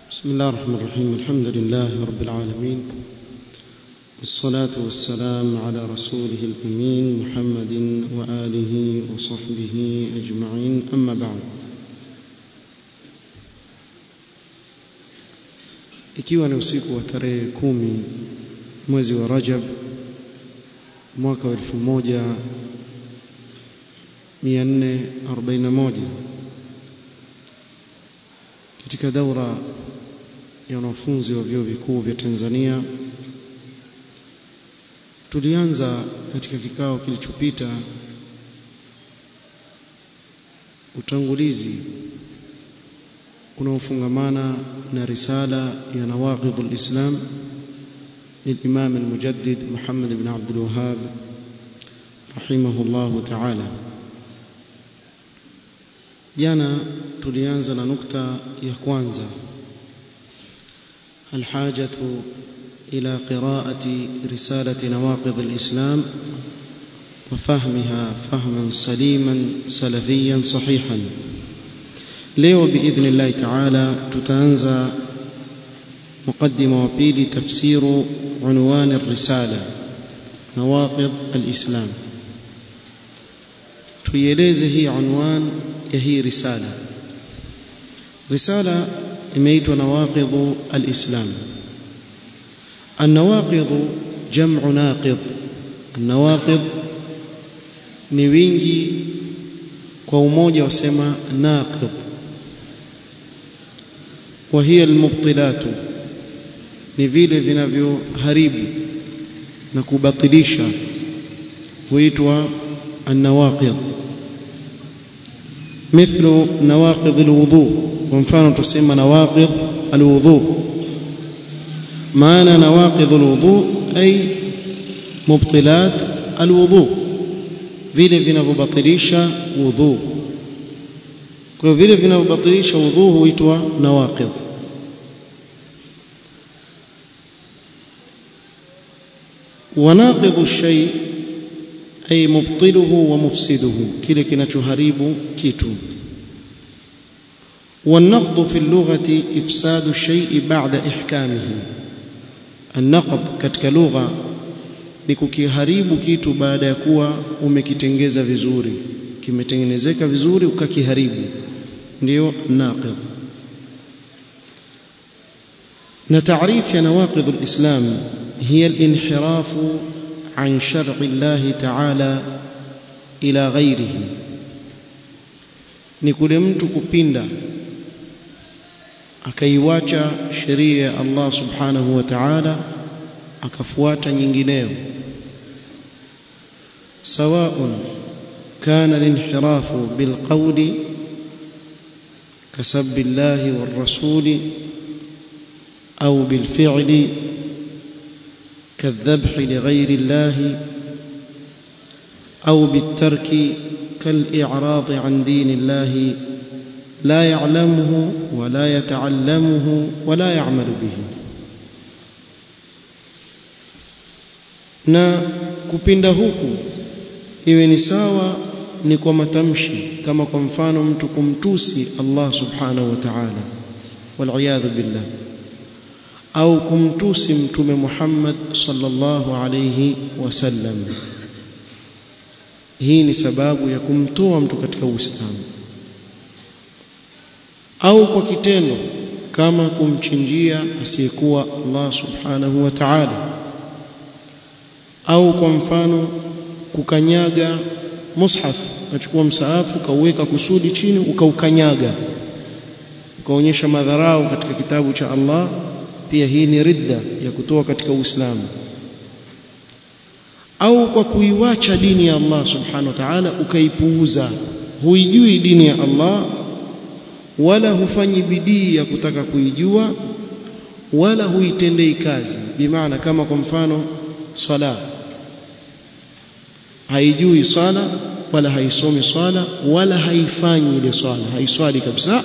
بسم الله الرحمن الرحيم الحمد لله رب العالمين والصلاة والسلام على رسوله الأمين محمد وآله وصحبه أجمعين أما بعد ikiwa ni usiku wa tarehe kumi mwezi wa Rajab mwaka wa 1441 katika daura ya wanafunzi wa vyuo vikuu vya Tanzania tulianza katika kikao kilichopita utangulizi unaofungamana na risala ya nawaqidh alislam للإمام المجدد محمد بن عبد الوهاب رحمه الله تعالى jana tulianza na nukta ya kwanza الحاجة إلى قراءة رسالة نواقض الإسلام وفهمها فهما سليما سلفيا صحيحا leo باذن الله تعالى tutaanza مقدمه وبيلي تفسير عنوان الرساله نواقض الاسلام tuieleze hii unwan ya hii risala risala imeitwa nawaqidh alislam النواقض جمع ناقض النواقض ni wingi kwa umoja wasema naqidh وهي المبطلات ni vile vinavyoharibu na kubatilisha huitwa النواقض مثل نواقض الوضوء ومفano tusema نواقض الوضوء معنى نواقض الوضوء أي مبطلات الوضوء vile vinavyobatilisha wudhu kwa vile vinavyobatilisha wudhu huitwa nawaqidh وناقض الشيء أي مبطله ومفسده kile kinachoharibu kitu والنقض في اللغة إفساد الشيء بعد إحكامه النقض katika lugha ni kukiharibu kitu baada ya kuwa umekitengeza vizuri kimetengenezeka vizuri ukakiharibu ndio naqid na taarifu ya nawaqid alislam hiya alinhiraf an shar'i Allah ta'ala ila ghairihi ni kule mtu kupinda akaiwacha sheria ya Allah subhanahu wa ta'ala akafuata nyingineyo سواء كان الانحراف بالقول كسب الله والرسول أو بالفعل كالذبح لغير الله أو بالترك كالإعراض عن دين الله لا يعلمه ولا يتعلمه ولا يعمل به na kupinda huku iwe ni sawa ni kwa matamshi kama kwa mfano mtu kumtusi Allah subhanahu wa ta'ala wal billah au kumtusi mtume Muhammad sallallahu alayhi wasallam hii ni sababu ya kumtoa mtu katika Uislamu au kwa kitendo kama kumchinjia asiyekuwa Allah subhanahu wa ta'ala au kwa mfano kukanyaga mushaf ukachukua msaafu ukauweka kusudi chini ukaukanyaga ukaonyesha madharau katika kitabu cha Allah pia hii ni ridda ya kutoa katika Uislamu au kwa kuiwacha dini ya Allah subhanahu wa ta'ala ukaipuuza huijui dini ya Allah wala hufanyi bidii ya kutaka kuijua wala huitendei kazi bimaana kama kwa mfano swala haijui swala wala haisomi swala wala haifanyi ile swala haiswali kabisa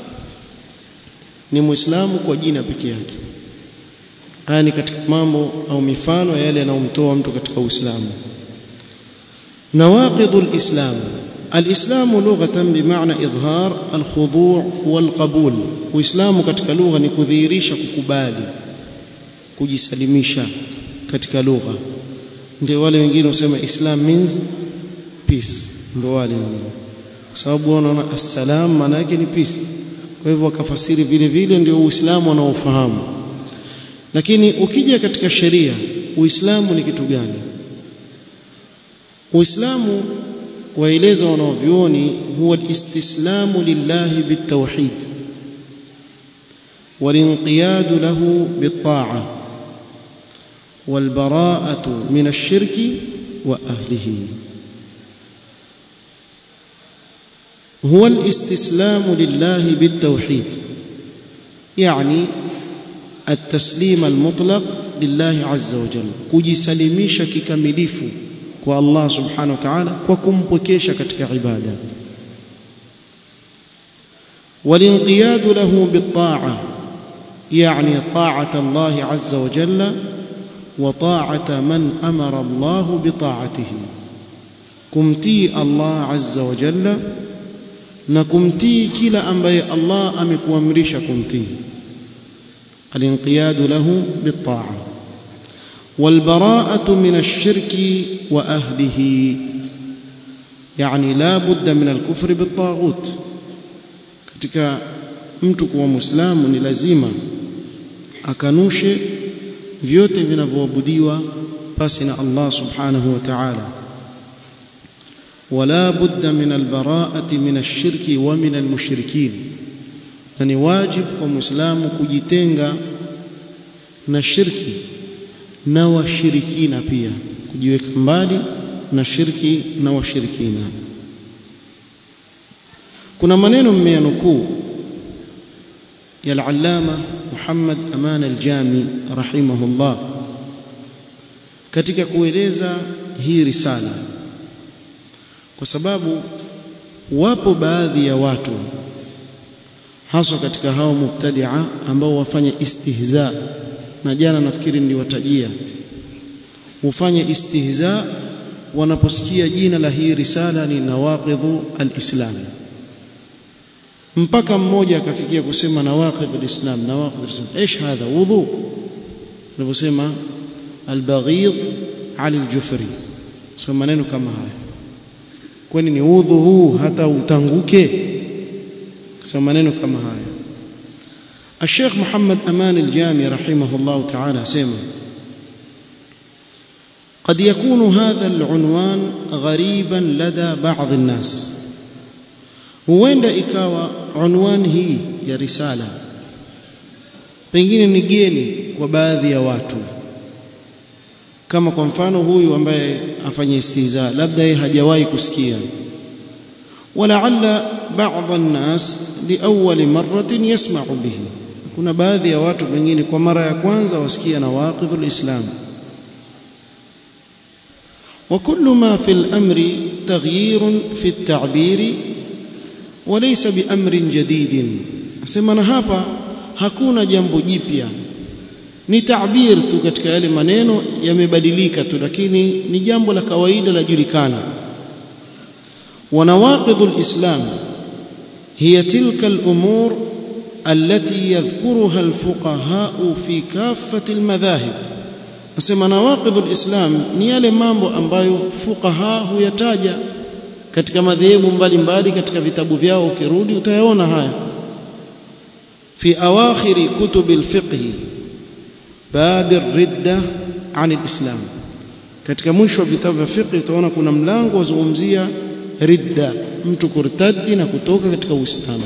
ni muislamu kwa jina peke yake haya ni katika mambo au mifano yale yanayomtoa mtu katika uislamu nawaqidul islam الإسلام لغة بمعنى إظهار الخضوع والقبول وإسلام katika lugha ni kudhihirisha kukubali kujisalimisha katika lugha ndio wale wengine wasema Islam means peace ndio wale kwa sababu wanaona assalam maana yake ni peace kwa hivyo wakafasiri vile vile ndio Uislamu wanaofahamu lakini ukija katika sheria Uislamu ni kitu gani Uislamu waeleza wanaovyuoni huwa alistislamu lillahi bitawhid walinqiyadu lahu bitta'a والبراءة من الشرك وأهله هو الاستسلام لله بالتوحيد يعني التسليم المطلق لله عز وجل kujisalimisha kikamilifu kwa Allah subhanahu wa ta'ala kwa kumpwekesha katika ibada والانقياد له بالطاعة يعني طاعة الله عز وجل وطاعة من أمر الله بطاعته كمتي الله عز وجل نكمتي كلا أنبي الله أمك وامرش كمتي الانقياد له بالطاعة والبراءة من الشرك وأهله يعني لا بد من الكفر بالطاغوت katika mtu kuwa muislamu ni lazima akanushe vyote vinavyoabudiwa pasi na Allah subhanahu wa ta'ala wala budda min albara'ati min ash-shirki wa min al-mushrikin na ni wajib kwa muislamu kujitenga na shirki na washirikina pia kujiweka mbali na shirki na washirikina kuna maneno mmeyanukuu ya al-allama Muhammad Aman al-Jami rahimahullah katika kueleza hii risala kwa sababu wapo baadhi ya watu haswa katika hao mubtadi'a ambao wafanya istihza na jana nafikiri niliwatajia hufanya istihza wanaposikia jina la hii risala ni nawaqidhu al-islam mpaka mmoja akafikia kusema nawaqidh al-islam nawaqidh al-islam ايش هذا wudhu alivyosema al-baghidh ali al-jufri sio maneno kama haya kwani ni udhu huu hata utanguke sio maneno kama haya الشيخ محمد أمان الجامي رحمه الله تعالى سيما قد يكون هذا العنوان غريبا لدى بعض الناس huenda ikawa unwani hii ya risala pengine ni geni kwa baadhi ya watu kama kwa mfano huyu ambaye afanya istihza labda yeye hajawahi kusikia walaalla baadhi الناس liawwal marratin yasma'u bihi kuna baadhi ya watu pengine kwa mara ya kwanza wasikia na waqidhul islam وكل ما في الأمر تغيير في التعبير وليس بأمر جديد أسمى hapa hakuna jambo jipya ni tabir tu katika yale maneno yamebadilika tu lakini ni jambo la kawaida la julikana ونواقض الإسلام هي تلك الأمور التي يذكرها الفقهاء في كافة المذاهب nasema nawaqidhul islam ni yale mambo ambayo fuqaha huyataja katika madhehebu mbalimbali katika vitabu vyao ukirudi utayaona haya fi awakhiri kutubil fiqh bab ar-ridda an al-islam katika mwisho wa vitabu vya fiqh utaona kuna mlango wazungumzia ridda mtu kurtadi na kutoka katika uislamu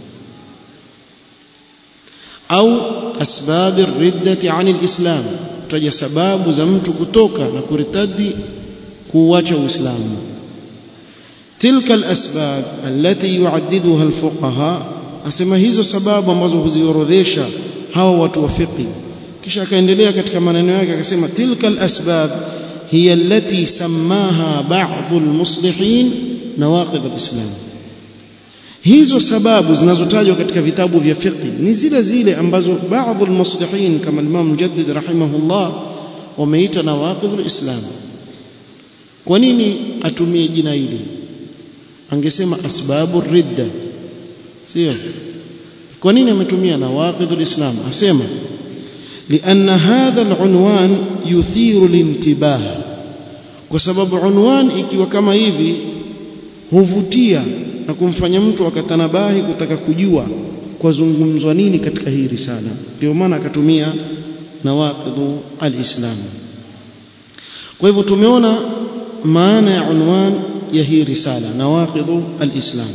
au asbab ar-riddati an al-islam tutaja sababu za mtu kutoka na kuritadi kuuacha uislamu tilka al-asbab allati yu'addiduha al-fuqaha asema hizo sababu ambazo huziorodhesha hawa watu wa fiqh kisha akaendelea katika maneno yake akasema tilka al-asbab hiya allati sammaha ba'd al-muslihin nawaqid al-islam hizo sababu zinazotajwa katika vitabu vya fiqh ni zile zile ambazo baadhi almuslihin kama Imam Mujaddid rahimahullah wameita nawaqidh alislam kwa nini atumie jina hili angesema asbabu ridda sio kwa nini ametumia nawaqidul islam asema لأن هذا العنوان يثير الانتباه kwa sababu unwan ikiwa kama hivi huvutia na kumfanya mtu akatanabahi kutaka kujua kwa zungumzwa nini katika hii risala ndio maana akatumia nawaqidhu alislam kwa hivyo tumeona maana ya unwan ya hii risala nawaqidhu alislam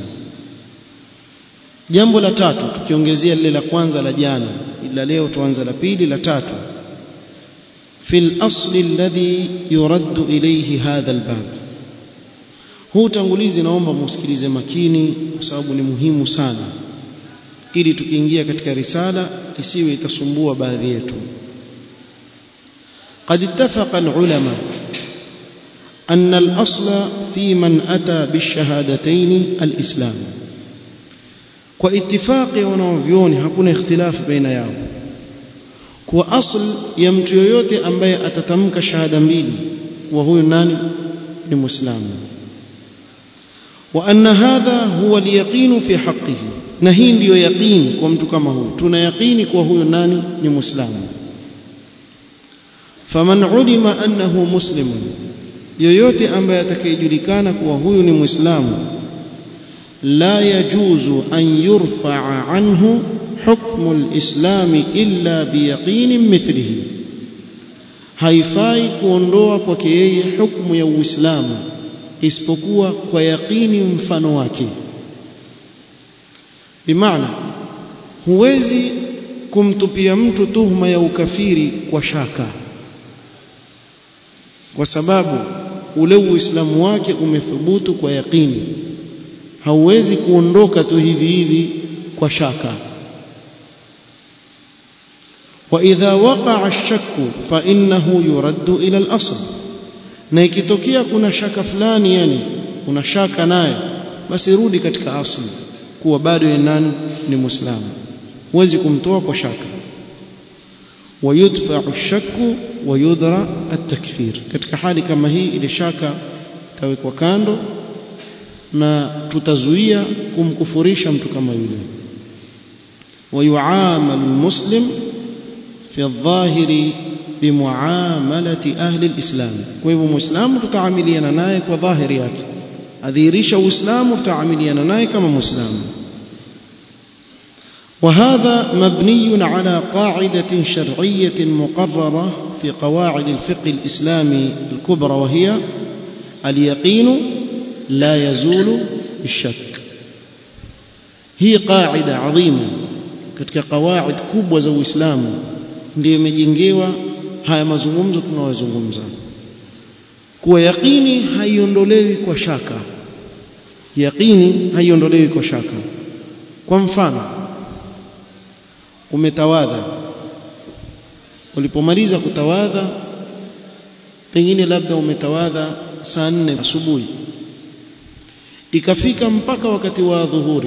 jambo la tatu tukiongezea lile la kwanza la jana ila leo tuanza la pili la tatu في الأصل الذي يرد إليه هذا الباب huu utangulizi naomba musikilize makini kwa sababu ni muhimu sana ili tukiingia katika risala isiwe itasumbua baadhi yetu قد اتفق العلماء أن الأصل في من أتى بالشهادتين الإسلام واتفاق wanaovyoni hakuna ikhtilaf baina yao kuwa asl ya mtu yoyote ambaye atatamka shahada mbili kuwa huyu nani ni muislamu wa anna hadha huwa alyaqin fi haqqihi na hii ndiyo yaqini kwa mtu kama huyu tuna yaqini kuwa huyu nani ni muislamu faman ulima annahu muslimun yoyote ambaye atakayejulikana kuwa huyu ni muislamu la yajuzu an yurfa'a anhu حكم الإسلام إلا بيقين مثله haifai kuondoa kwake yeye hukumu ya Uislamu isipokuwa kwa yaqini mfano wake bimaana huwezi kumtupia mtu tuhuma ya ukafiri kwa shaka kwa sababu ule uislamu wake umethubutu kwa yaqini hauwezi kuondoka tu hivi hivi kwa shaka واذا وقع الشك فانه يرد الى الاصل na ikitokea kuna shaka fulani yani una shaka naye basi rudi katika asli kuwa bado yeye nani ni muislamu huwezi kumtoa kwa shaka ويدفع الشك ويدرى التكفير katika hali kama hii ile shaka itawekwa kando na tutazuia kumkufurisha mtu kama yule ويعامل المسلم في الظاهر بمعاملة أهل الإسلام kwa مسلم tutaamiliana naye kwa dhahiri yake adhihirisha uislamu tutaamiliana naye kama muislamu وهذا مبني على قاعدة شرعية مقررة في قواعد الفقه الإسلامي الكبرى وهي اليقين لا يزول بالشك هي قاعدة عظيمة katika qawaid kubwa za Uislamu ndio imejengewa haya mazungumzo tunayozungumza kuwa yaqini haiondolewi kwa shaka yaqini haiondolewi kwa shaka kwa mfano umetawadha ulipomaliza kutawadha pengine labda umetawadha saa nne asubuhi ikafika mpaka wakati wa dhuhuri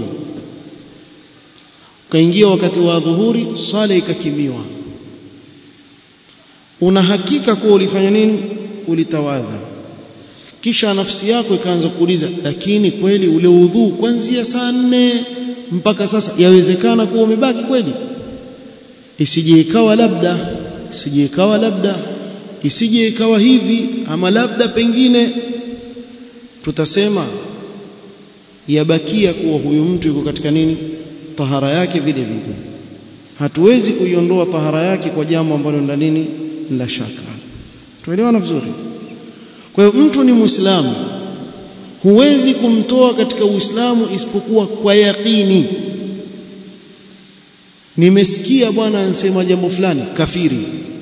ukaingia wakati wa dhuhuri swala ikakimiwa una hakika kuwa ulifanya nini ulitawadha kisha nafsi yako ikaanza kuuliza lakini kweli ule udhuu kuanzia saa nne mpaka sasa yawezekana kuwa umebaki kweli isije ikawa labda isije ikawa labda isije ikawa hivi ama labda pengine tutasema yabakia kuwa huyu mtu yuko katika nini tahara yake vile vile hatuwezi kuiondoa tahara yake kwa jambo ambalo la nini la shaka tuelewana vizuri kwa hiyo mtu ni muislamu huwezi kumtoa katika uislamu isipokuwa kwa yaqini nimesikia bwana ansema jambo fulani kafiri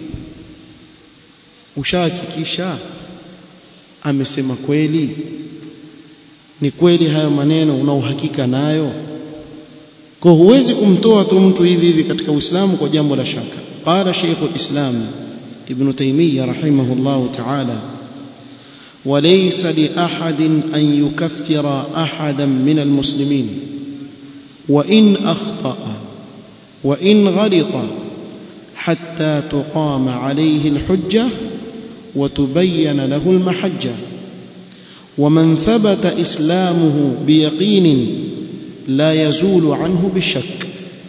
ushahakikisha amesema kweli ni kweli hayo maneno una uhakika nayo kwa huwezi kumtoa tu mtu hivi hivi katika uislamu kwa jambo la shaka qala shaykhul islam ibn taymiyyah rahimahullah ta'ala وليس لأحد أن يكفر أحدا من المسلمين وإن أخطأ وإن غلط حتى تقام عليه الحجة وتبين له المحجة ومن ثبت إسلامه بيقين لا يزول عنه بالشك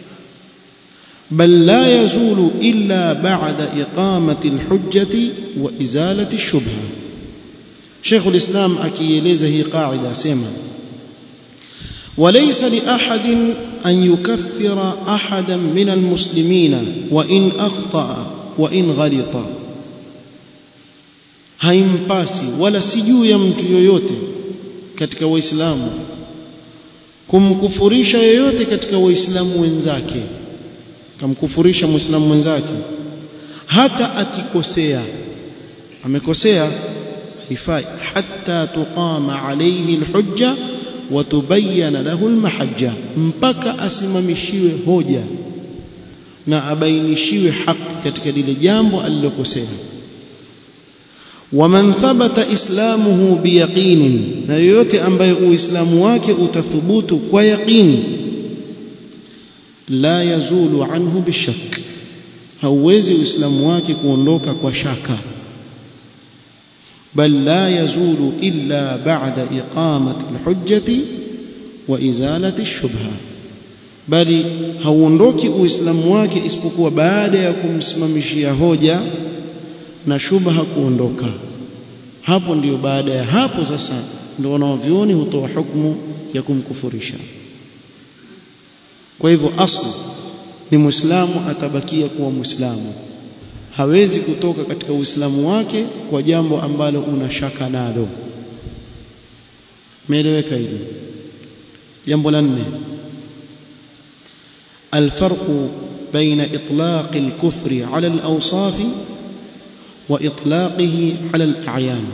بل لا يزول إلا بعد إقامة الحجة وإزالة الشبهة شيخ الإسلام أكيليزه هي قاعدة سيما وليس لأحد أن يكفر أحدا من المسلمين وإن أخطأ وإن غلط haimpasi wala si juu ya mtu yoyote katika waislamu kumkufurisha yoyote katika waislamu wenzake kamkufurisha muislamu mwenzake hata akikosea amekosea haifai hatta tuqama alayhi alhujja wa tubayyana lahu almahajja mpaka asimamishiwe hoja na abainishiwe haki katika lile jambo alilokosea waman thabata islamuhu biyaqinin na yoyote ambaye uislamu wake utathubutu kwa yaqini la yazulu anhu bishak hauwezi uislamu wake kuondoka kwa shaka bal la yazulu illa ba'da iqamati alhujjati wa izalati ash-shubha bali hauondoki uislamu wake isipokuwa baada ya kumsimamishia hoja na shubha kuondoka hapo ndiyo baada ya hapo sasa ndio wanaovioni hutoa hukumu ya kumkufurisha kwa hivyo asli ni muislamu atabakia kuwa muislamu hawezi kutoka katika uislamu wake kwa jambo ambalo una shaka nalo meeleweka hili jambo la nne الفرق بين إطلاق الكفر على الأوصاف وإطلاقه على الأعيان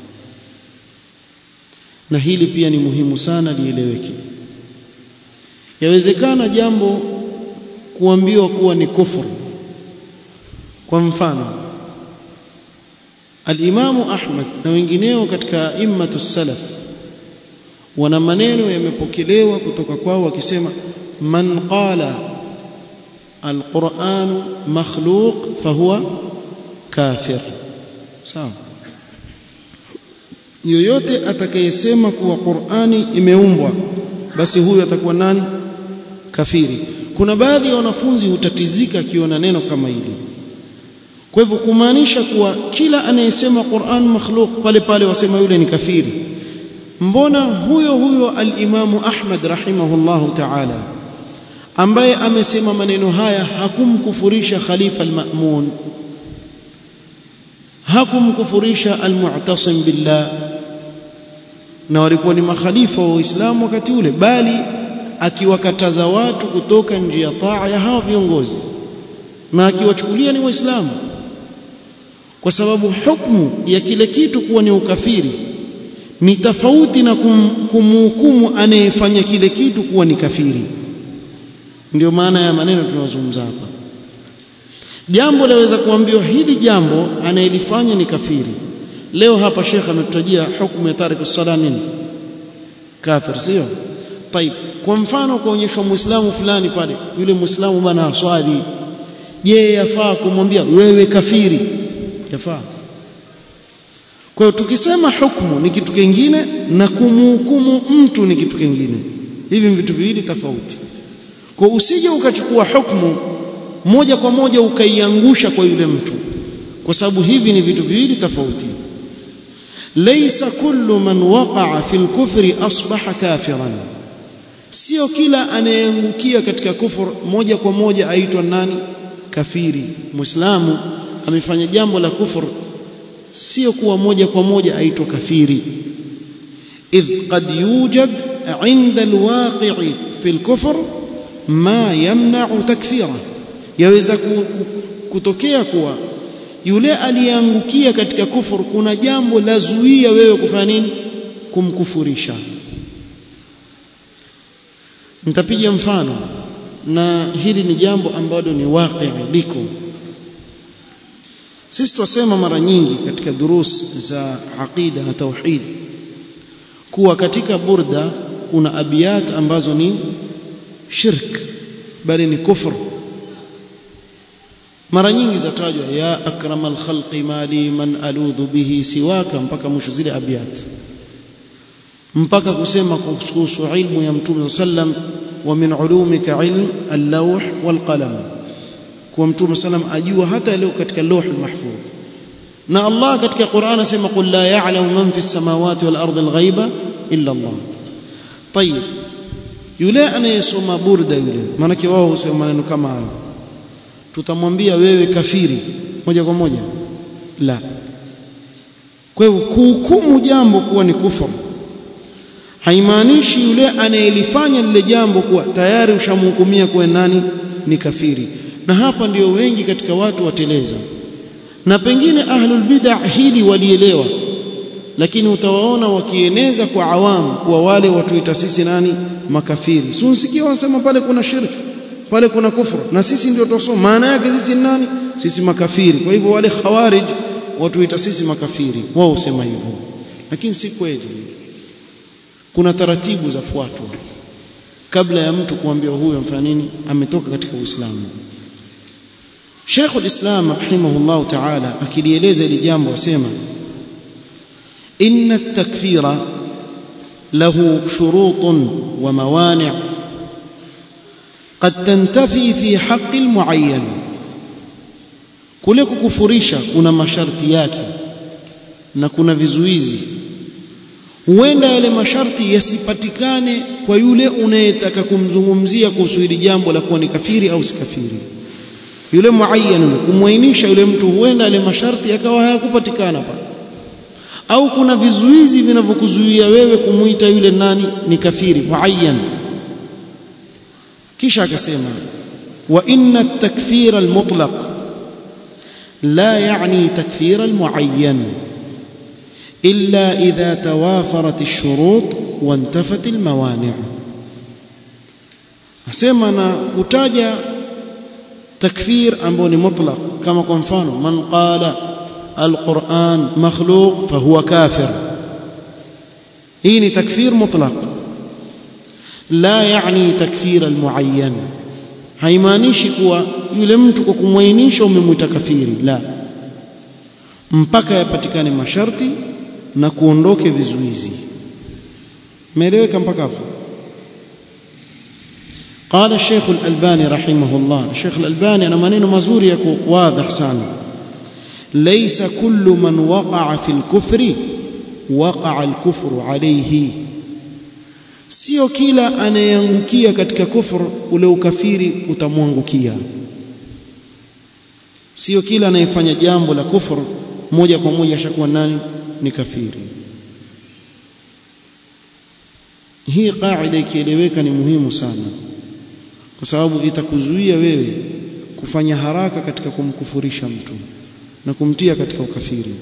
na hili pia ni muhimu sana lieleweke yawezekana jambo kuambiwa kuwa ni kufuru kwa mfano al-Imamu Ahmad na wengineo katika immatu salaf wana maneno yamepokelewa kutoka kwao wakisema man qala al-Qur'an makhluq fahuwa kafir sawa yoyote atakayesema kuwa Qur'ani imeumbwa basi huyu atakuwa nani kafiri kuna baadhi ya wanafunzi hutatizika akiona neno kama hili kwa hivyo kumaanisha kuwa kila anayesema Qur'an makhluq pale pale wasema yule ni kafiri mbona huyo huyo al-Imamu Ahmad rahimahullahu ta'ala ambaye amesema maneno haya hakumkufurisha Khalifa al-Ma'mun hakumkufurisha al-Mu'tasim billah na walikuwa ni makhalifa wa Uislamu wakati ule bali akiwakataza watu kutoka njia taa ya hawa viongozi na akiwachukulia ni waislamu kwa sababu hukumu ya kile kitu kuwa ni ukafiri ni tofauti na kum, kumhukumu anayefanya kile kitu kuwa ni kafiri ndio maana ya maneno tunayozungumza hapa jambo laweza kuambiwa hili jambo anayelifanya ni kafiri leo hapa shekhe ametutajia hukumu ya tariku sala nini kafir sio طيب kwa mfano kuonyeshwa muislamu fulani pale yule muislamu bana aswali je yafaa kumwambia wewe kafiri yafaa kwa hiyo tukisema hukumu ni kitu kingine na kumhukumu mtu ni kitu kingine hivi vitu viwili tofauti kwa usije ukachukua hukumu moja kwa moja ukaiangusha kwa yule mtu kwa sababu hivi ni vitu viwili tofauti laysa kullu man waqa'a fil kufri asbaha kafiran sio kila anayeangukia katika kufur moja kwa moja aitwa nani kafiri muislamu amefanya jambo la kufur sio kuwa moja kwa moja aitwa kafiri idh qad yujad inda alwaqi'i fi alkufr ma yamna'u takfira yaweza kutokea kuwa yule aliyeangukia katika kufur kuna jambo la zuia wewe kufanya nini kumkufurisha nitapiga mfano na hili ni jambo ambalo ni waqi liko sisi twasema mara nyingi katika durus za aqida na tauhid kuwa katika burda kuna abiyat ambazo ni shirk bali ni kufr mara nyingi zatajwa ya akramal khalqi mali man aludhu bihi siwaka mpaka mwisho zile abiyat mpaka kusema kuhusu ilmu ya mtume sallam wa min ulumika ilm al-lawh wal qalam kwa mtume sallam ajua hata leo katika lawh al-mahfuz na Allah katika Qur'an asema qul la ya'lamu man fi as-samawati wal ardi al-ghaiba illa Allah طيب yule anayesoma burda yule maana wao husema maneno kama hayo tutamwambia wewe kafiri moja kwa moja la kwa hivyo kuhukumu jambo kuwa ni kufuru haimaanishi yule anayelifanya lile jambo kuwa tayari ushamhukumia kuwa nani ni kafiri na hapa ndio wengi katika watu wateleza na pengine ahlul bid'ah hili walielewa lakini utawaona wakieneza kwa awamu kuwa wale watuita sisi nani makafiri si unsikia wanasema pale kuna shirki pale kuna kufru na sisi ndio tusoma maana yake sisi nani sisi makafiri kwa hivyo wale khawarij watuita sisi makafiri wao husema hivyo lakini si kweli kuna taratibu za fuatwa kabla ya mtu kuambia huyo amfanya nini ametoka katika Uislamu Sheikh al-Islam rahimahullah ta'ala akilieleza hili jambo asema inna at-takfira lahu shurutun wa mawani' قد تنتفي في حق المعين kule kukufurisha kuna masharti yake na kuna vizuizi huenda yale masharti yasipatikane kwa yule unayetaka kumzungumzia kuhusu hili jambo la kuwa ni kafiri au si kafiri yule muayyan kumwainisha yule mtu huenda yale masharti yakawa hayakupatikana pale au kuna vizuizi vinavyokuzuia wewe kumuita yule nani ni kafiri muayyan kisha akasema wa inna at-takfira al-mutlaq la yani takfira al-muayyan إلا إذا توافرت الشروط وانتفت الموانع أسمى أنا كتاجة تكفير أمبوني مطلق كما قلنا فانو من قال القرآن مخلوق فهو كافر هيني تكفير مطلق لا يعني تكفير المعين haimaanishi kuwa yule mtu kwa kumwainisha umemwita kafiri la mpaka yapatikane masharti na kuondoke vizuizi meeleweka mpaka hapo قال الشيخ الألباني رحمه الله الشيخ الألباني أنا maneno mazuri yako واضح sana ليس كل من وقع في الكفر وقع الكفر عليه sio kila anayeangukia katika kufru ule ukafiri utamwangukia sio kila anayefanya jambo la kufru moja kwa moja ashakuwa nani ni kafiri hii kaida ikieleweka ni muhimu sana kwa sababu itakuzuia wewe kufanya haraka katika kumkufurisha mtu na kumtia katika ukafiri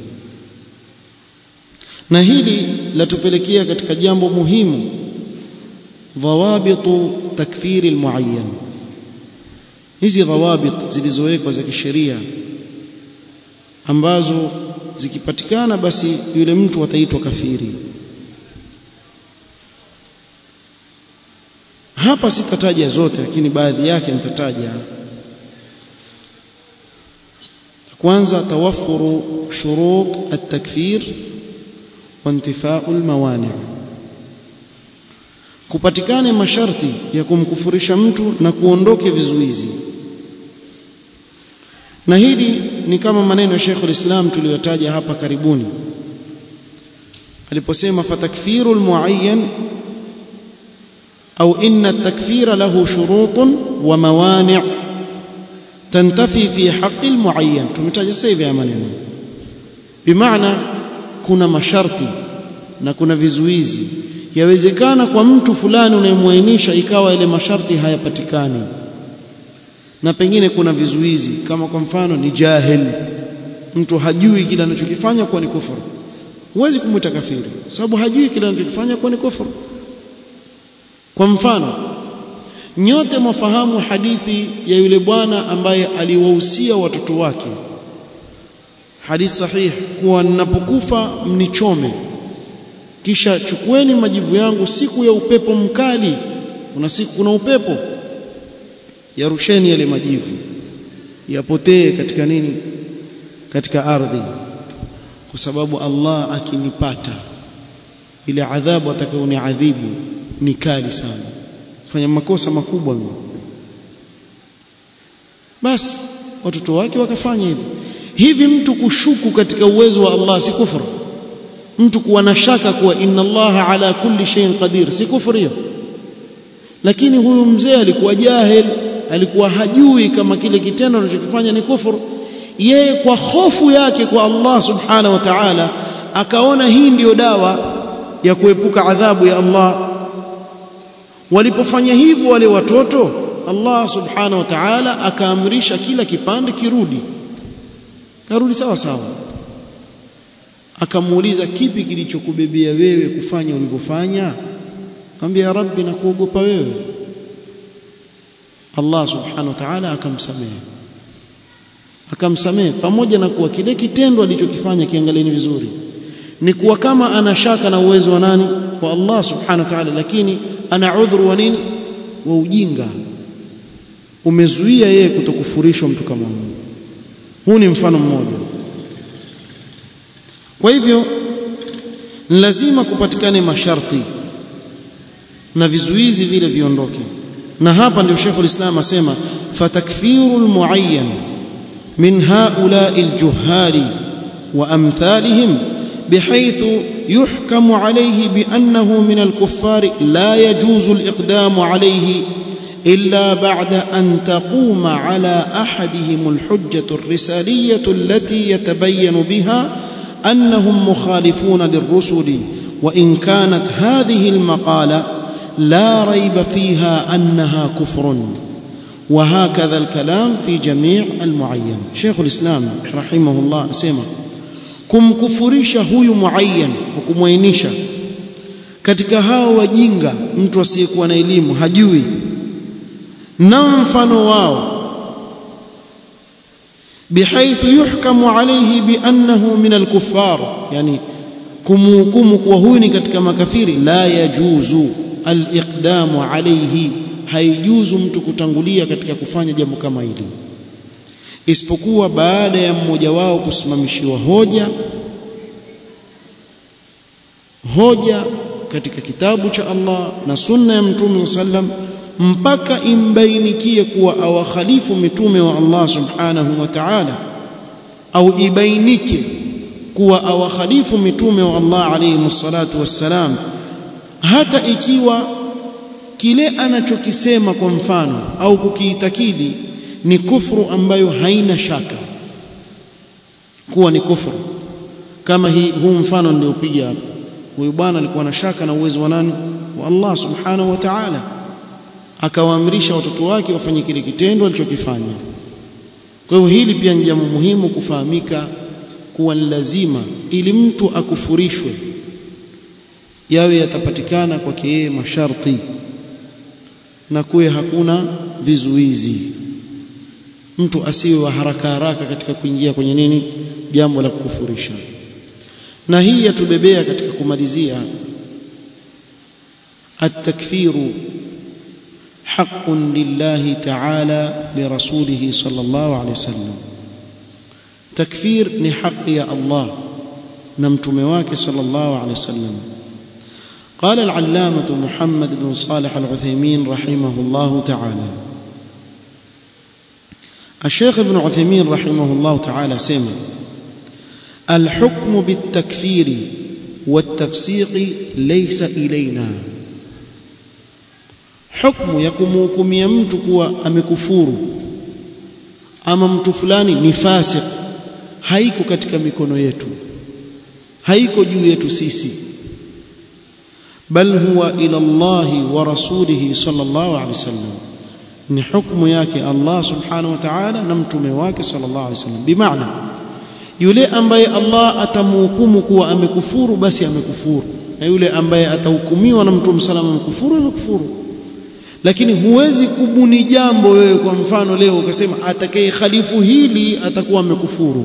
na hili latupelekea katika jambo muhimu dhawabitu takfiri almuayyan hizi dhawabit zilizowekwa za kisheria ambazo zikipatikana basi yule mtu ataitwa kafiri hapa sitataja zote lakini baadhi yake nitataja kwanza tawaffuru shurut at-takfir wa intifau al-mawani' kupatikane masharti ya kumkufurisha mtu na kuondoke vizuizi na hili ni kama maneno ya Sheikh al-Islam tuliyotaja hapa karibuni aliposema fatakfiru al-muayyan au inna at-takfira lahu shurutun wa mawani' tantafi fi haqqi al-muayyan tumetaja sasa hivi maneno bimaana kuna masharti na kuna vizuizi yawezekana kwa mtu fulani unayemwainisha ikawa ile masharti hayapatikani na pengine kuna vizuizi kama kwa mfano ni jahil mtu hajui kile anachokifanya kuwa ni kufuru huwezi kumwita kafiri sababu hajui kile anachokifanya kuwa ni kufuru kwa mfano nyote mwafahamu hadithi ya yule bwana ambaye aliwahusia watoto wake hadithi sahihi kuwa ninapokufa mnichome kisha chukueni majivu yangu siku ya upepo mkali kuna siku kuna upepo yarusheni yale majivu yapotee katika nini katika ardhi kwa sababu Allah akinipata ile adhabu atakayoniadhibu ni kali sana fanya makosa makubwa mimi basi watoto wake wakafanya hivi hivi mtu kushuku katika uwezo wa Allah si kufuru mtu kuwa na shaka kuwa inna Allah ala kulli shay'in qadir si kufuru hiyo lakini huyu mzee alikuwa jahil alikuwa hajui kama kile kitendo anachokifanya ni kufuru yeye kwa hofu yake kwa Allah subhanahu wa ta'ala akaona hii ndiyo dawa ya kuepuka adhabu ya Allah walipofanya hivyo wale watoto Allah subhanahu wa ta'ala akaamrisha kila kipande kirudi karudi sawa sawa akamuuliza kipi kilichokubebea wewe kufanya ulivyofanya akamwambia ya rabbi nakuogopa wewe Allah subhanahu wa ta'ala akamsamehe akamsamehe pamoja na kuwa kile kitendo alichokifanya kiangalieni vizuri ni kuwa kama ana shaka na uwezo wa nani wa Allah subhanahu wa ta'ala lakini ana udhuru wa nini wa ujinga umezuia yeye kutokufurishwa mtu kama huyu huu ni mfano mmoja kwa hivyo lazima kupatikane masharti na vizuizi vile viondoke na hapa ndio Sheikh ulislam asema fatakfiru almuayyan min haula'i aljuhali wa amthalihim بحيث يحكم عليه بأنه من الكفار لا يجوز الإقدام عليه إلا بعد أن تقوم على أحدهم الحجة الرسالية التي يتبين بها أنهم مخالفون للرسل وإن كانت هذه المقالة لا ريب فيها أنها كفر وهكذا الكلام في جميع المعين شيخ الإسلام رحمه الله سيما kumkufurisha huyu muayyan kwa kumwainisha katika hao wajinga mtu asiyekuwa na elimu hajui na mfano wao بحيث يحكم عليه بأنه من الكفار يعني kumhukumu kuwa huyu ni katika makafiri la yajuzu aliqdamu alayhi haijuzu mtu kutangulia katika kufanya jambo kama hili isipokuwa baada ya mmoja wao kusimamishiwa hoja hoja katika kitabu cha Allah na sunna ya mtume sallam mpaka imbainikie kuwa awakhalifu mitume wa Allah subhanahu wa ta'ala au ibainike kuwa awakhalifu mitume wa Allah alayhi salatu wassalam hata ikiwa kile anachokisema kwa mfano au kukiitakidi ni kufru ambayo haina shaka kuwa ni kufru kama hii huu mfano niliopiga hapa huyu bwana alikuwa na shaka na uwezo wa nani wa Allah subhanahu wa ta'ala akawaamrisha watoto wake wafanye kile kitendo alichokifanya kwa hiyo hili pia ni jambo muhimu kufahamika kuwa ni lazima ili mtu akufurishwe yawe yatapatikana kwake yeye masharti na kuwe hakuna vizuizi mtu asiwe wa haraka haraka katika kuingia kwenye nini jambo la kukufurisha na hii yatubebea katika kumalizia التكفير حق لله تعالى لرسوله صلى الله عليه وسلم تكفير ni haki ya Allah na mtume wake صلى الله عليه وسلم قال العلامة محمد بن صالح العثيمين رحمه الله تعالى الشيخ ابن عثيمين رحمه الله تعالى سمع الحكم بالتكفير والتفسيق ليس إلينا حكم يكمكم يمت kuwa amekufuru ama mtu fulani ni fasik haiko katika mikono yetu haiko juu yetu sisi bal huwa ila Allah wa rasulihi sallallahu alaihi wasallam ni hukumu yake Allah subhanahu wa ta'ala na mtume wake sallallahu alaihi wasallam bimaana yule ambaye Allah atamhukumu kuwa amekufuru basi amekufuru na yule ambaye atahukumiwa na mtume sallallahu amekufuru amekufuru lakini huwezi kubuni jambo wewe kwa mfano leo ukasema atakaye khalifu hili atakuwa amekufuru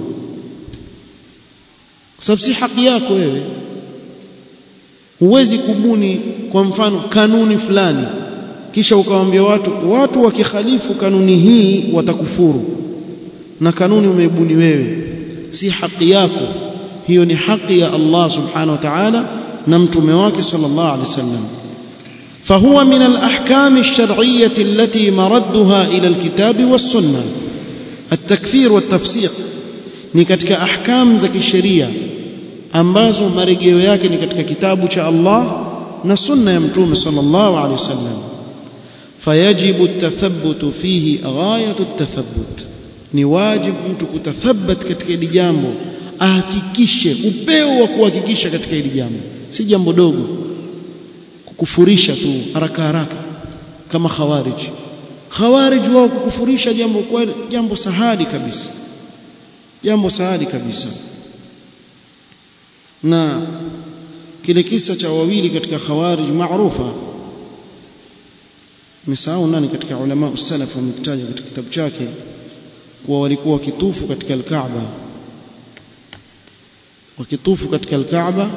kwa sababu si haki yako wewe huwezi kubuni kwa mfano kanuni fulani kisha ukawaambia watu watu wakikhalifu kanuni hii watakufuru na kanuni umeibuni wewe si haki yako hiyo ni haki ya Allah subhanahu wa ta'ala na mtume wake sallallahu alaihi wasallam فهو من الأحكام الشرعية التي مردها إلى الكتاب والسنة التكفير والتفسيق ni katika ahkam za kisheria ambazo marejeo yake ni katika kitabu cha Allah na sunna ya mtume sallallahu alaihi wasallam fayajibu at-tathabbut fihi ghayatu at-tathabbut ni wajibu mtu kutathabat katika hili jambo ahakikishe upeo wa kuhakikisha katika hili jambo si jambo dogo kukufurisha tu haraka haraka kama khawarij khawarij wao kukufurisha jambo kwa jambo sahali kabisa jambo sahali kabisa na kile kisa cha wawili katika khawarij maarufa misahau nani katika ulama usalaf wamekitaja katika kitabu chake kuwa walikuwa wakitufu katika al-Kaaba wakitufu katika al-Kaaba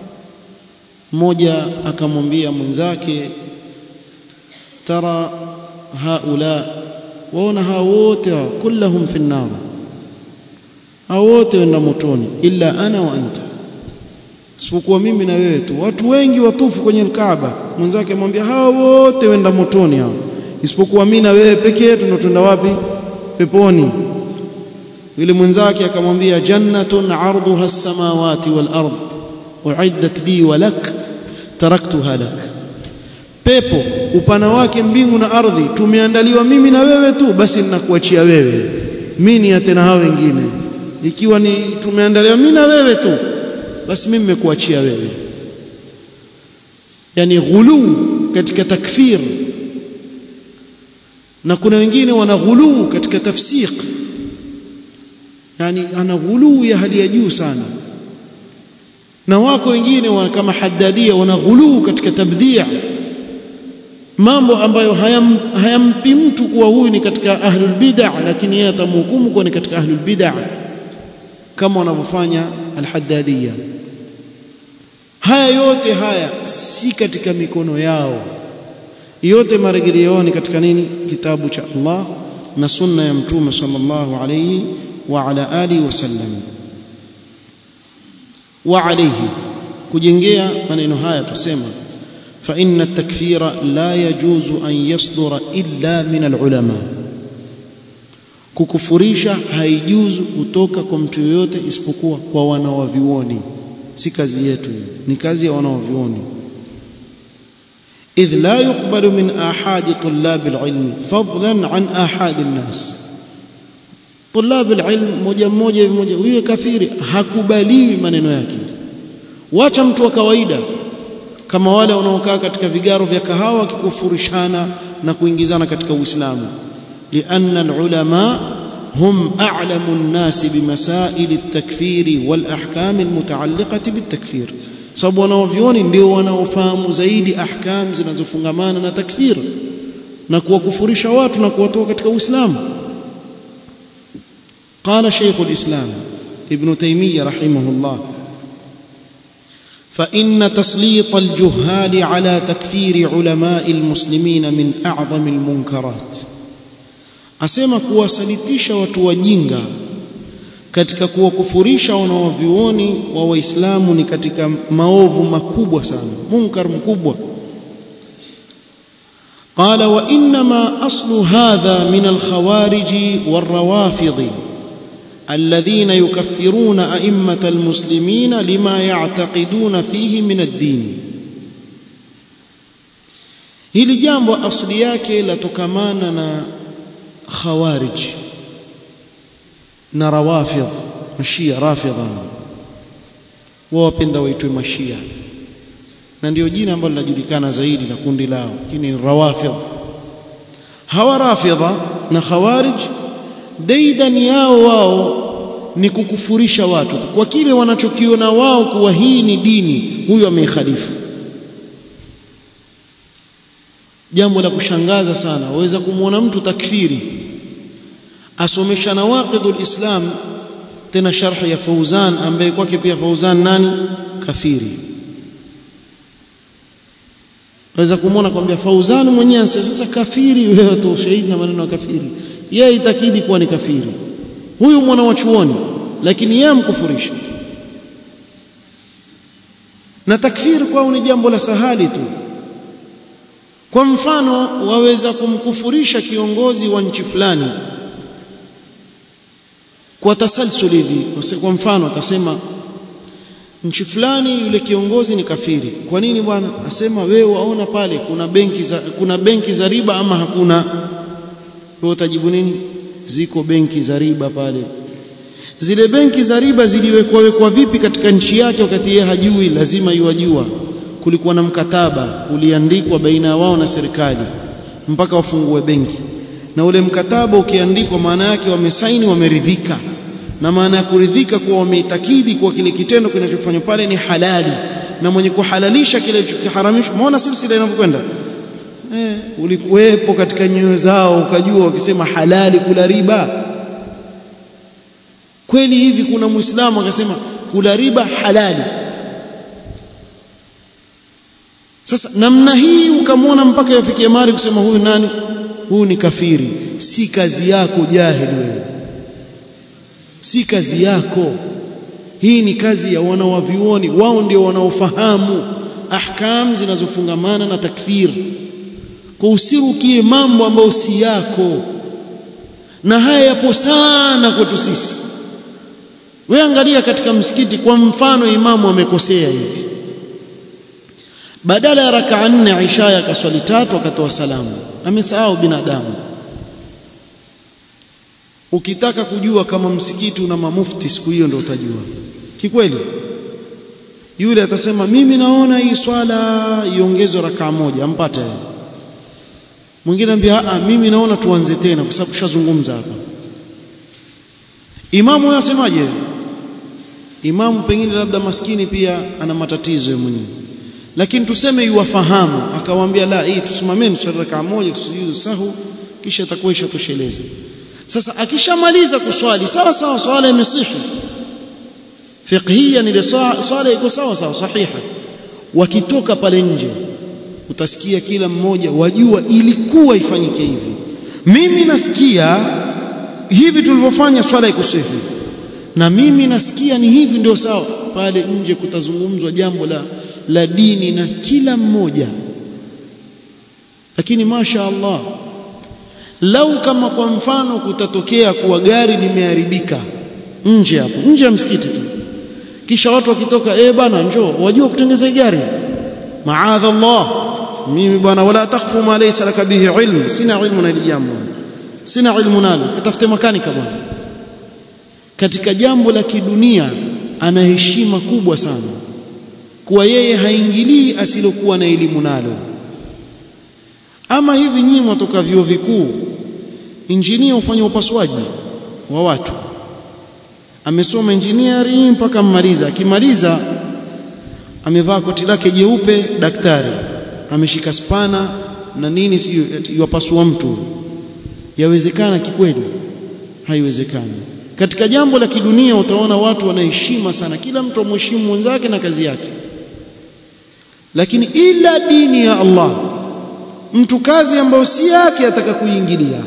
mmoja akamwambia mwenzake tara haula waona hao wote kullahum fi nar hao wote wenda motoni illa ana wa anta isipokuwa mimi na wewe tu watu wengi watufu kwenye Kaaba mwenzake amwambia hao wote wenda motoni hao isipokuwa mimi na wewe peke yetu ndo twenda wapi peponi yule mwenzake akamwambia jannatun arduha as-samawati wal ard uiddat li wa lak taraktuha lak pepo upana wake mbingu na ardhi tumeandaliwa mimi na wewe tu basi ninakuachia wewe mimi ni tena hao wengine ikiwa ni tumeandaliwa mimi na wewe tu basi mimi nimekuachia wewe yani ghuluu katika takfir na kuna wengine wana ghuluu katika tafsiq yani ana ghuluu ya hali ya juu sana na wako wengine wa kama haddadia wana ghuluu katika tabdia mambo ambayo hayam, hayampi mtu kuwa huyu ni katika ahlul bid'ah lakini yeye atamhukumu kuwa ni katika ahlul bid'ah kama wanavyofanya alhaddadia haya yote haya si katika mikono yao yote marejeleo ni katika nini kitabu cha Allah na sunna ya mtume sallallahu alayhi wa ala alihi wasallam wa alayhi kujengea maneno haya tusema fa inna at-takfira la yajuzu an yasdura illa min al-ulama kukufurisha haijuzu kutoka kwa mtu yoyote isipokuwa kwa wanawavioni si kazi yetu ni kazi ya wanawavioni إذ لا يقبل من آحاد طلاب العلم فضلا عن آحاد الناس طلاب العلم moja mmoja mmoja huyo kafiri hakubaliwi maneno yake wacha mtu wa kawaida kama wale wanaokaa katika vigaro vya kahawa wakikufurishana na kuingizana katika Uislamu لأن العلماء هم أعلم الناس بمسائل التكفير والأحكام المتعلقة بالتكفير sababu wanaovioni ndio wanaofahamu zaidi ahkam zinazofungamana na takfir na kuwakufurisha watu na kuwatoa katika Uislamu قال شيخ الإسلام ابن تيمية رحمه الله فإن تسليط الجهال على تكفير علماء المسلمين من أعظم المنكرات asema kuwasalitisha watu wajinga katika kuwakufurisha wanaovioni wa waislamu ni katika maovu makubwa sana munkar mkubwa قال وانما اصل هذا من الخوارج والروافض الذين يكفرون ائمه المسلمين لما يعتقدون فيه من الدين hili jambo asili yake latokamana na khawarij na rawafidh mashia rafidha wao wapenda waitwe mashia na ndio jina ambalo linajulikana zaidi la kundi lao lakini rawafidh hawa rafidha na khawarij daidan yao wao ni kukufurisha watu kwa kile wanachokiona wao kuwa hii ni dini huyo ameikhalifu jambo la kushangaza sana waweza kumwona mtu takfiri asomesha nawaqidul islam tena sharh ya Fauzan ambaye kwake pia Fauzan nani kafiri waweza kumwona kwambia Fauzan mwenyewe sasa kafiri wewe tu ushahidi na maneno ya kafiri yeye itakidi kuwa ni kafiri huyu mwana wa chuoni lakini yeye amkufurisha na takfiri kwao ni jambo la sahali tu kwa mfano waweza kumkufurisha kiongozi wa nchi fulani kwa tasalsul hivi kwa mfano atasema nchi fulani yule kiongozi ni kafiri kwa nini bwana asema wewe waona pale kuna benki za kuna benki za riba ama hakuna wewe utajibu nini ziko benki za riba pale zile benki za riba ziliwekwa wekwa vipi katika nchi yake wakati yeye hajui lazima iwajua kulikuwa na mkataba uliandikwa baina ya wao na serikali mpaka wafungue benki na ule mkataba ukiandikwa maana yake wamesaini wameridhika na maana ya kuridhika kuwa wameitakidi kuwa kile kitendo kinachofanywa pale ni halali na mwenye kuhalalisha kile kilichoharamishwa maona silsila inavyokwenda eh ulikuwepo katika nyoyo zao ukajua wakisema halali kula riba kweli hivi kuna muislamu akasema kula riba halali sasa namna hii ukamwona mpaka yafikie mali kusema huyu nani huyu ni kafiri si kazi yako jahili wewe si kazi yako hii ni kazi ya wanawavioni wao ndio wanaofahamu ahkam zinazofungamana na takfir kwa usirukie mambo ambayo si yako na haya yapo sana kwetu sisi wewe angalia katika msikiti kwa mfano imamu amekosea hivi badala ya rakaa nne isha akaswali tatu akatoa salamu amesahau binadamu ukitaka kujua kama msikiti una mamufti siku hiyo ndio utajua kikweli yule atasema mimi naona hii swala iongezwe rakaa moja ampate mwingine anambia a mimi naona tuanze tena kwa sababu tushazungumza hapa imamu huyo asemaje imamu pengine labda maskini pia ana matatizo yeye mwenyewe lakini tuseme yuwafahamu akawaambia la hii tusimameni swala rakaa moja tusujudu sahu kisha itakuwa ishatosheleza sasa akishamaliza kuswali sawa sawa swala imesihi fiqhiyan ile swala iko sawa sawa sahiha wakitoka pale nje utasikia kila mmoja wajua ilikuwa ifanyike hivi mimi nasikia hivi tulivyofanya swala ikusihi na mimi nasikia ni hivi ndio sawa pale nje kutazungumzwa jambo la la dini na kila mmoja lakini masha Allah lau kama kwa mfano kutatokea kuwa gari limeharibika nje hapo nje ya msikiti tu kisha watu wakitoka eh bana njoo wajua kutengeza gari maadha Allah mimi bwana wala takfu ma laysa laka bihi ilm sina ilmu na jambo sina ilmu nalo katafute makanika bwana katika jambo la kidunia ana heshima kubwa sana kuwa yeye haingilii asilokuwa na elimu nalo ama hivi nyinyi mwatoka vyuo vikuu injinia hufanya upasuaji wa watu amesoma engineering mpaka mmaliza akimaliza amevaa koti lake jeupe daktari ameshika spana na nini sijui yupasua mtu yawezekana kikweli haiwezekani katika jambo la kidunia utaona watu wanaheshima sana kila mtu amheshimu mwenzake na kazi yake lakini ila dini ya Allah mtu kazi ambayo si yake ataka kuingilia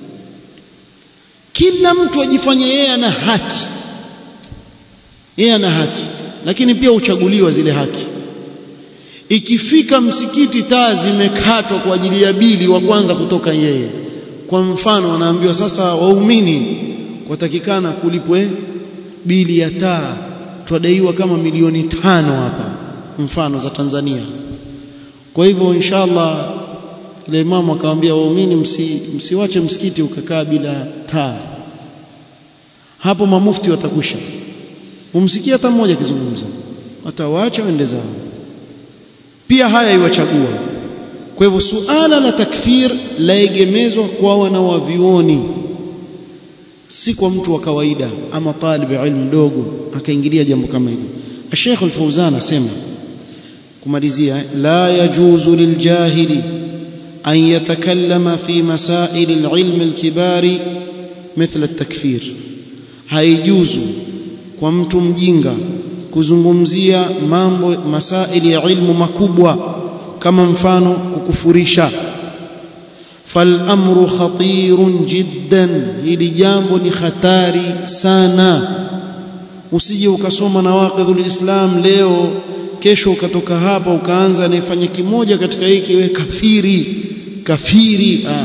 kila mtu ajifanye yeye ana haki yeye ana haki lakini pia uchaguliwa zile haki ikifika msikiti taa zimekatwa kwa ajili ya bili wa kwanza kutoka yeye kwa mfano anaambiwa sasa waumini watakikana kulipwe bili ya taa twadaiwa kama milioni tano hapa mfano za Tanzania kwa hivyo inshallah ile imamu akamwambia waumini msi, msiwache msikiti ukakaa bila taa hapo mamufti watakusha umsikia hata mmoja akizungumza watawaacha waende zao pia haya iwachagua kwa hivyo suala la takfir laegemezwa kwa wanawavioni si kwa mtu wa kawaida ama talib ilmu mdogo akaingilia jambo kama hili Sheikh Al-Fauzan asema kumalizia la yajuzu liljahili an yatakallama fi masail alilm alkibari مثل التكفير haijuzu kwa mtu mjinga kuzungumzia mambo masaili ya ilmu makubwa kama mfano kukufurisha فالامر خطير جدا hili jambo ni hatari sana usije ukasoma nawaqidhul islam leo kesho ukatoka hapa ukaanza anayefanya kimoja katika hiki we kafiri kafiri ah, ah.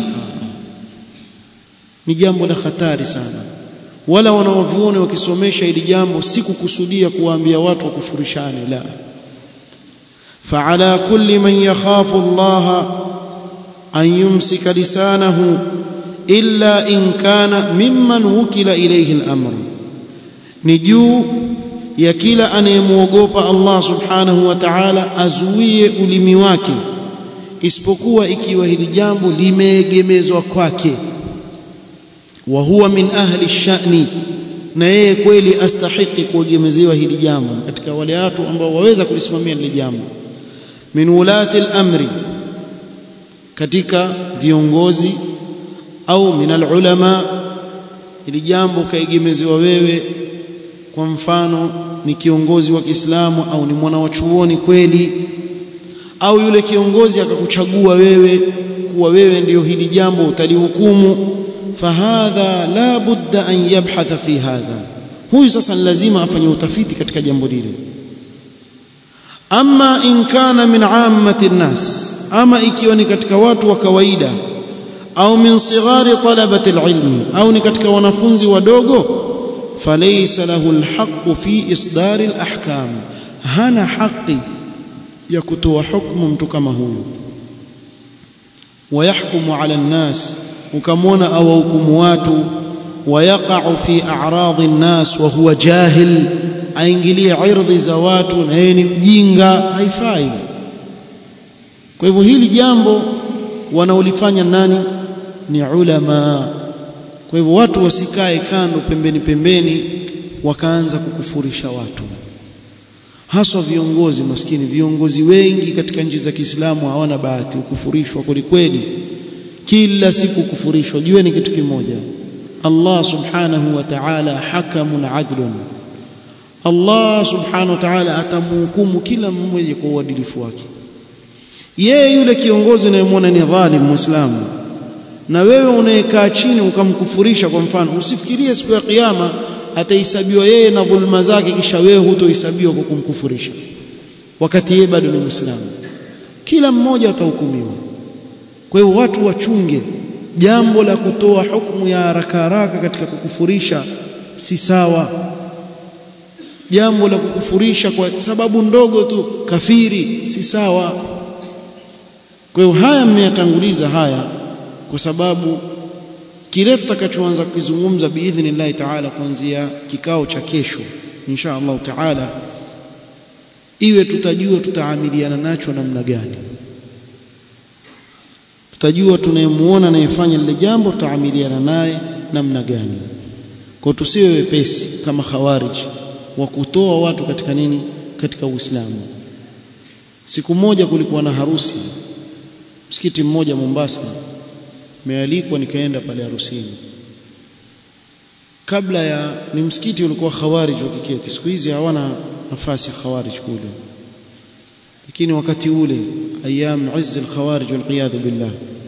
ni jambo la hatari sana wala wanaoviona wakisomesha hili jambo si kukusudia kuwaambia watu wakufurishane la فعلى كل من يخاف الله أن يمسك لسانه إلا إن كان ممن وكل إليه الأمر نجو ya kila anayemwogopa Allah subhanahu wa ta'ala azuie ulimi wake isipokuwa ikiwa hili jambo limeegemezwa kwake wa huwa min ahli shani na yeye kweli astahiki kuegemezewa hili jambo katika wale watu ambao waweza kulisimamia hili jambo min ulati al-amri katika viongozi au min al-ulama hili jambo kaegemezewa wewe kwa mfano ni kiongozi wa Kiislamu au ni mwana wa chuoni kweli au yule kiongozi akakuchagua wewe kuwa wewe ndiyo hili jambo utalihukumu fahadha la budda an yabhatha fi hadha huyu sasa ni lazima afanye utafiti katika jambo lile ama in kana min ammati nnas ama ikiwa ni katika watu wa kawaida au min sighari talabati alilmi au ni katika wanafunzi wadogo فليس له الحق في إصدار الأحكام هنا حقي يكتوى حكم متكما هو ويحكم على الناس وكمون أو حكموات ويقع في أعراض الناس وهو جاهل aingilie ardhi za watu na yeye ni mjinga haifai kwa hivyo hili jambo wanaolifanya nani ni ulama kwa hivyo watu wasikae kando pembeni pembeni wakaanza kukufurisha watu haswa viongozi maskini viongozi wengi katika nchi za Kiislamu hawana bahati ukufurishwa kwelikweli kila siku kufurishwa jueni kitu kimoja Allah subhanahu wa ta'ala hakamun adlun Allah subhanahu wa ta'ala atamhukumu kila mmoja kwa uadilifu wake yeye yule kiongozi unayemwona ni dhalim muislamu na wewe unayekaa chini ukamkufurisha kwa mfano usifikirie siku ya kiyama atahesabiwa yeye na dhulma zake kisha wewe hutohesabiwa kwa kumkufurisha wakati yeye bado ni muislamu kila mmoja atahukumiwa kwa hiyo watu wachunge jambo la kutoa hukumu ya haraka haraka katika kukufurisha si sawa jambo la kukufurisha kwa sababu ndogo tu kafiri si sawa kwa hiyo haya mmeyatanguliza haya kwa sababu kile tutakachoanza kukizungumza biidhnillahi taala kuanzia kikao cha kesho insha Allah taala iwe tutajua tutaamiliana nacho namna gani tutajua tunayemuona anayefanya lile jambo tutaamiliana naye namna gani kwa tusiwe wepesi kama khawarij wa kutoa watu katika nini katika Uislamu siku moja kulikuwa na harusi msikiti mmoja Mombasa mealikwa nikaenda pale harusini kabla ya ni msikiti ulikuwa khawarij wakiketi siku hizi hawana nafasi khawarij kule lakini wakati ule ayam izz al-khawarij wal billah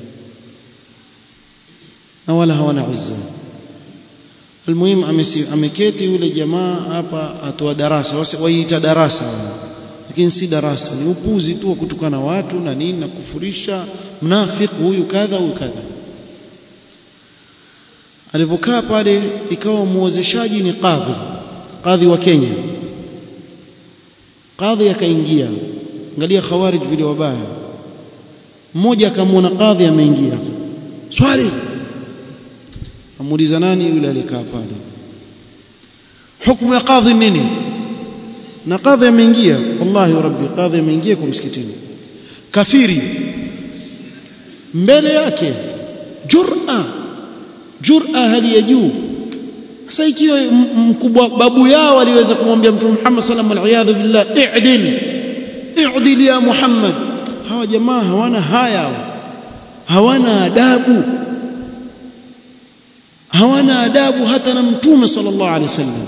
na wala hawana izza almuhim ameketi yule jamaa hapa atoa darasa waiita darasa lakini si darasa ni upuzi tu wa kutukana watu na nini na kufurisha mnafiki huyu kadha huyu kadha alivyokaa pale ikawa muozeshaji ni kadhi kadhi wa Kenya kadhi akaingia angalia khawarij vile wabaya mmoja akamwona kadhi ameingia swali amuuliza nani yule alikaa pale hukumu ya kadhi nini na kadhi ameingia wallahi rabbi kadhi ameingia kwa msikitini kafiri mbele yake jur'a jur'a hali ya juu sasa ikiwa mkubwa babu yao aliweza kumwambia mtume Muhammad sallallahu alaihi wasallam billah i'dil i'dil ya Muhammad hawa jamaa hawana haya hawana adabu hawana adabu hata na mtume sallallahu alaihi wasallam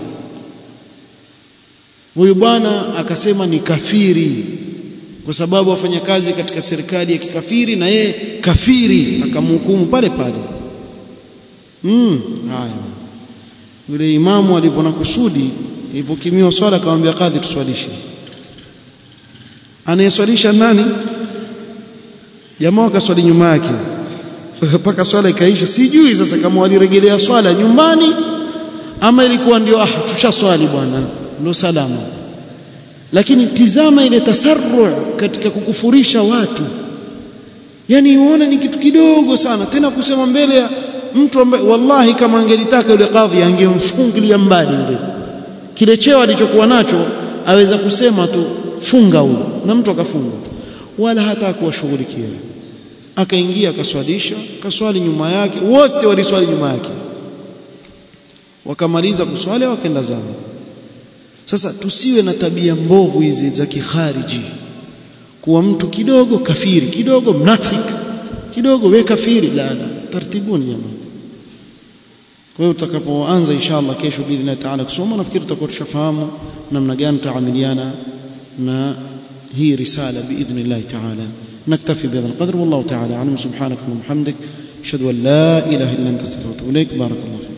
huyu bwana akasema ni kafiri kwa sababu afanya kazi katika serikali ya kikafiri na yeye kafiri akamhukumu pale pale mm haya yule imamu alivyo na kusudi ilivyokimiwa swala akamwambia kadhi tuswalishe anayeswalisha nani jamaa wakaswali nyuma yake mpaka swala ikaisha sijui sasa kama walirejelea swala nyumbani ama ilikuwa ndio ah tushaswali bwana ndio salama lakini tizama ile tasarru katika kukufurisha watu yani uone ni kitu kidogo sana tena kusema mbele ya mtu ambaye wallahi kama angelitaka yule kadhi angemfungilia mbali yule kile cheo alichokuwa nacho aweza kusema tu funga huyo na mtu akafunga wala hata kuwashughulikia akaingia akaswalisha kaswali nyuma yake wote waliswali nyuma yake wakamaliza kuswali wakaenda zao sasa tusiwe na tabia mbovu hizi za kikhariji kuwa mtu kidogo kafiri kidogo mnafiki kidogo we kafiri la la tartibuni jamaa kwa hiyo utakapoanza inshallah kesho biidhni taala kusoma nafikiri tutakuwa tushafahamu namna gani tutaamiliana na هي رسالة بإذن الله تعالى نكتفي بهذا القدر والله تعالى أعلم سبحانك اللهم وبحمدك أشهد أن لا إله إلا أنت استغفرك إليك بارك الله فيك